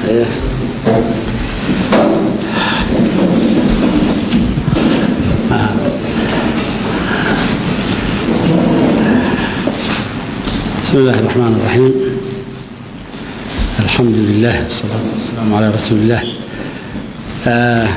بسم الله الرحمن الرحيم الحمد لله والصلاة والسلام على رسول الله آه،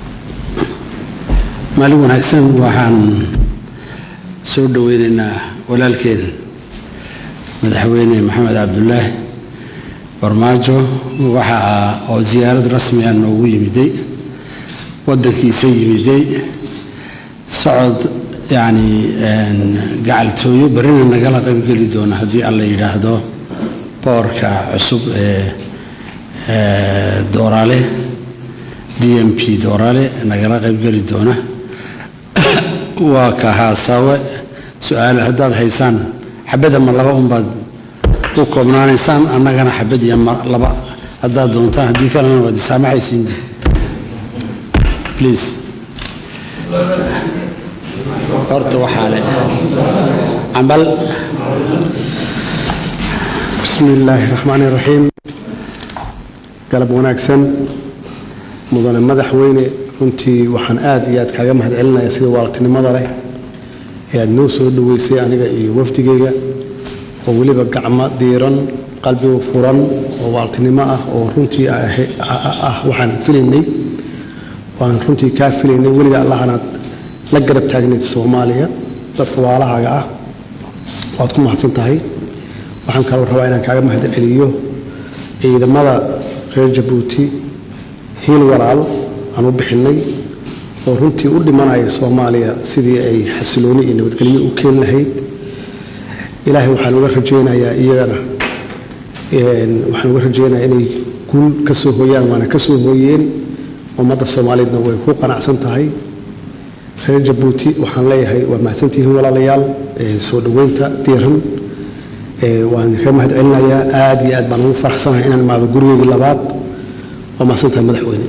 maalin wanaagsan waxaan soo dhoweynaynaa walaalkeen madaxweyne maxamed cabdulaahi barmaajo waxa oo ziyaarad rasmi ah noogu yimiday waddankiisa yimiday socod yacni gacaltooyo berrina nagala qaybgeli doona haddii alla yidhaahdo boorka cusub ee dooraale d m p dooraale nagala qaybgeli doona waa ka haasaawe su-aale haddaad haysaan xabad ama laba unbaad ku koobnaanaysaan annagana xabad iyo ma laba haddaad doontaan haddii kalena waad isaamaxaysiin please horta waxaa le cambal bismi illaahi raxmaani raxiim galab wanaagsan mudane madaxweyne runtii waxaan aad iyo aad kaaga mahad celinaya sida waaltinimada leh ee aad noo soo dhoweysay aniga iyo wafdigayga oo weliba gacmo diiran qalbigu furan oo waaltinimo ah oo runtii ah waxaan filaynay waan runtii kaa filaynay weliga allahanaad la garab taagnayd soomaaliya dadka waalahaaga ah waad ku mahadsan tahay waxaan kaloo rabaa inaan kaaga mahad celiyo ciidamada reer jabuuti hiil walaal aan u bixinay oo runtii u dhimanaya soomaaliya sidii ay xasilooni iyo nabadgelyo u keeni lahayd ilaahay waxaan uga rajaynayaa iyagana waxaan uga rajaynayaa inay guul ka soo hooyaan waana ka soo hooyeen ummadda soomaaliyeedna way ku qanacsan tahay reer jabuuti waxaan leeyahay waa mahadsantihiin walaalayaal soo dhoweynta diiran waan ka mahad celinayaa aad iyo aad baan ugu faraxsanahay inaan imaado gurigeygii labaad waa mahadsantahay madaxweyne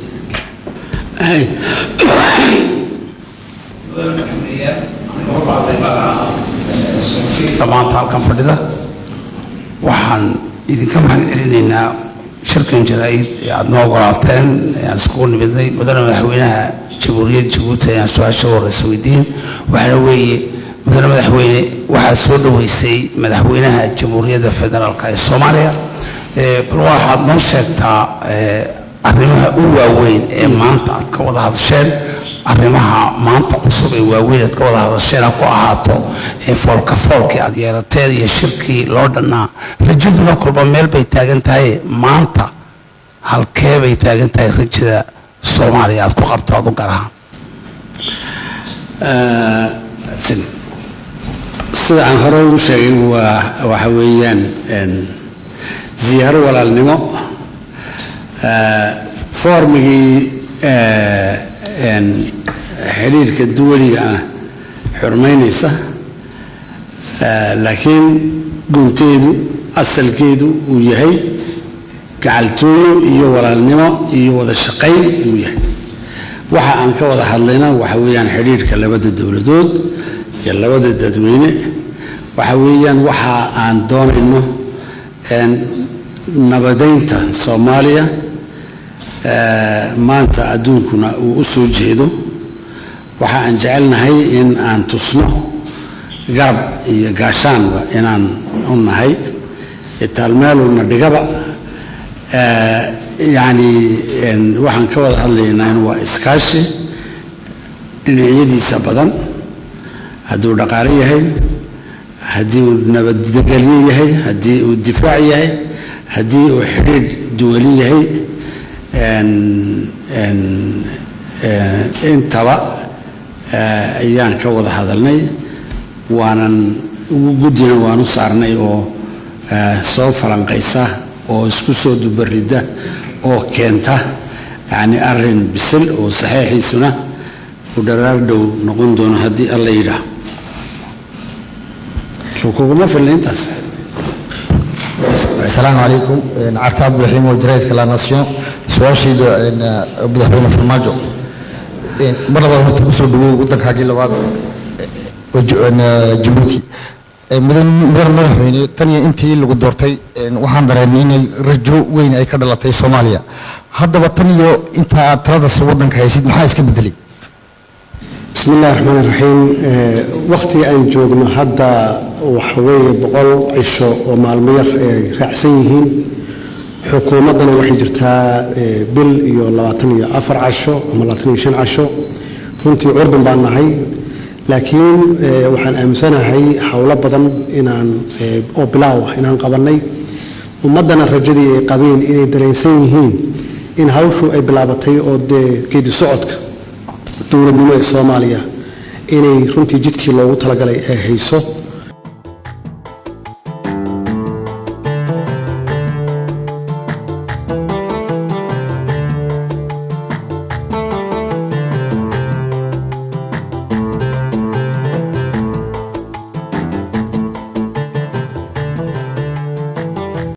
dhammaanta halkan fadhida waxaan idinka mahad celinaynaa shirkan jaraa'id ee aada noo ogolaateen aan iskugu nimidnay mudane madaxweynaha jamhuuriyadda jabuuti ayaan su-aasha horeysa weydiin waxaana weeye mudane madaxweyne waxaad soo dhoweysay madaxweynaha jamhuuriyadda federaalk ee soomaaliya bal waxaad noo sheegtaa arrimaha u waaweyn ee maanta aad ka wada hadasheen arrimaha maanta cusub ee waaweyn aad ka wada hadasheen ha ku ahaato foolka foolkii aad yeelateen iyo shirkii loo dhannaa rajaduna kolba meel bay taagan tahay maanta halkee bay taagan tahay rajada soomaaliya aad ku qabto adu gaar ahaan sida aan hore ugu sheegay waa waxa weeyaan ziyaaro walaalnimo foormigii xidhiirka duwaliga ah xurmaynaysa laakiin gunteedu asalkeedu uu yahay gacaltooyo iyo walaalnimo iyo wada shaqayn uu yahay waxa aan ka wada hadlayna waxa weeyaan xidhiirka labada dowladood iyo labada dadweyne waxa weeyaan waxa aan doonayno nabadeynta soomaaliya maanta adduunkuna uu u soo jeedo waxa aan jecelnahay in aan tusno garab iyo gaashaanba inaan u nahay itaalmeeluna dhigaba yacni waxaan ka wada hadlaynaa in waa iskaashi dhinacyadiisa badan hadduu dhaqaale yahay haddii uu nabadgelyo yahay haddii uu difaac yahay haddii uu xidhiidh duwali yahay intaba ayaan ka wada hadalnay waanan guddina waan u saarnay oo soo falanqaysa oo isku soo dubarida oo keenta yacni arrin bisil oo saxiixiisuna uu dharaar dhow noqon doono haddii alla yidhaah kuguma filna intaas السلام عليكم عرفت عبد الرحيم وجريد كلا ناسيون سواشي مدحونا فرماجو مرة هورتا كسو دغو ودنك حاجي لباد جيبوتي Ee, mudan mudan madaxweyne tan iyo intii lagu doortay een, waxaan dareemay inay rajo weyn ay ka dhalatay soomaaliya haddaba tan iyo inta aad taladaas waddanka haysid maxaa iska bedelay بسم الله الرحمن الرحيم وقتي أن جوجنا هذا وحوي بقول عشو ومعلمير رأسيهين حكومتنا waxay jirtaa bil iyo labaatan iyo afar casho ama labaatan iyo shan casho runtii curdan baan nahay laakiin waxaan aaminsanahay howlo badan inaan oo bilaaw ah inaan qabanay ummadana rajadii ay qabeen inay dareensan yihiin in hawshu ay bilaabatay oo dee geedi socodka dowladnimo ee soomaaliya inay runtii jidkii loogu talagalay ay hayso